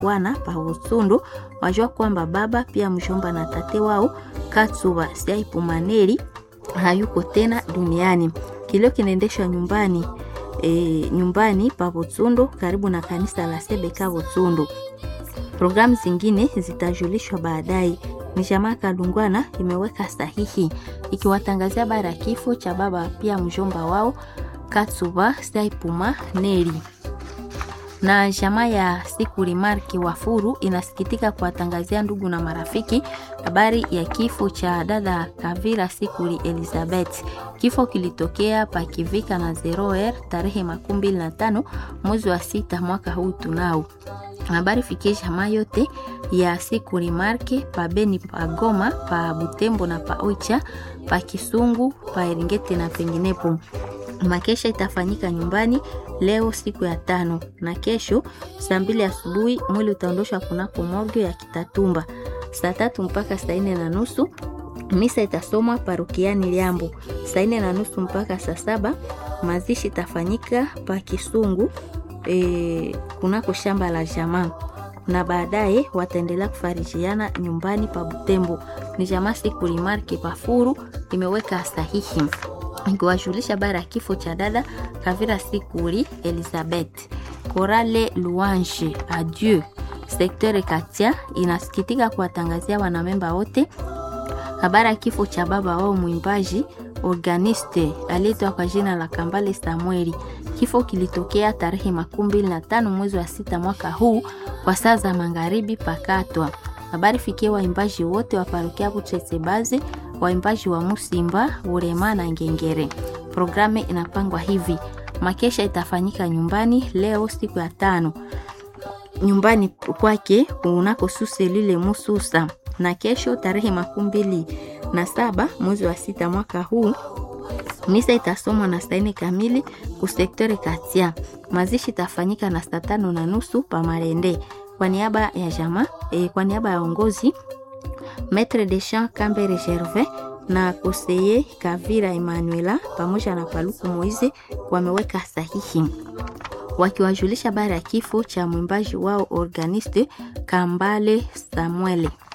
wana pa Busundu wajua kwamba baba pia mjomba na tate wao Katsuba Siaipumaneri hayuko tena duniani. Kilio kinaendeshwa nyumbani e, nyumbani pa Butsundu karibu na kanisa la Sebeka Butsundu. Programu zingine zitajulishwa baadaye. Ni jamaa Kalungwana imeweka sahihi ikiwatangazia bara ya kifo cha baba pia mjomba wao Katsuba Saipuma Neri na jamaa ya Sikuri Marki Wafuru inasikitika kuwatangazia ndugu na marafiki habari ya kifo cha dada Kavira Sikuri Elizabeth. Kifo kilitokea pakivika na Zeroer tarehe makumi mbili na tano mwezi wa sita mwaka huu tunao habari fikie jamaa yote ya Sikuri Marke pa Beni pa Goma pa Butembo na pa Oicha pa Kisungu pa Eringeti na penginepo. Makesha itafanyika nyumbani leo siku ya tano na kesho saa mbili asubuhi mwili utaondoshwa kunako morgue ya Kitatumba. Saa tatu mpaka saa nne na nusu misa itasomwa parokiani Liambo. Saa nne na nusu mpaka saa saba mazishi itafanyika pa Kisungu e, kunako shamba la jamaa na baadaye wataendelea kufarijiana nyumbani pa Butembo. Ni jamaa siku limarke pafuru imeweka sahihi ikiwajulisha bara ya kifo cha dada Kavira Sikuri Elizabeth. Korale Louange Adieu sekteur Katia inasikitika kuwatangazia wanamemba wote habari ya kifo cha baba wao mwimbaji organiste aliyeitwa kwa jina la Kambale Samueli. Kifo kilitokea tarehe makumi mbili na tano mwezi wa sita mwaka huu kwa saa za magharibi pakatwa. Habari fikie waimbaji wote wa parokia Buchesebazi, waimbaji wa Musimba, Urema na Ngengere. Programu inapangwa hivi: makesha itafanyika nyumbani leo siku ya tano nyumbani kwake unako suse lile Mususa, na kesho tarehe makumi mbili na saba mwezi wa sita mwaka huu misa itasomwa na saa nne kamili kusektore Katia. Mazishi itafanyika na saa tano na nusu pa Marende. Kwa niaba ya jamaa e, kwa niaba ya ongozi Maitre de Champ Kambere Gervais na koseye Kavira Emanuela pamoja na Paluku Moize wameweka sahihi wakiwajulisha habari ya kifo cha mwimbaji wao organiste Kambale Samuele.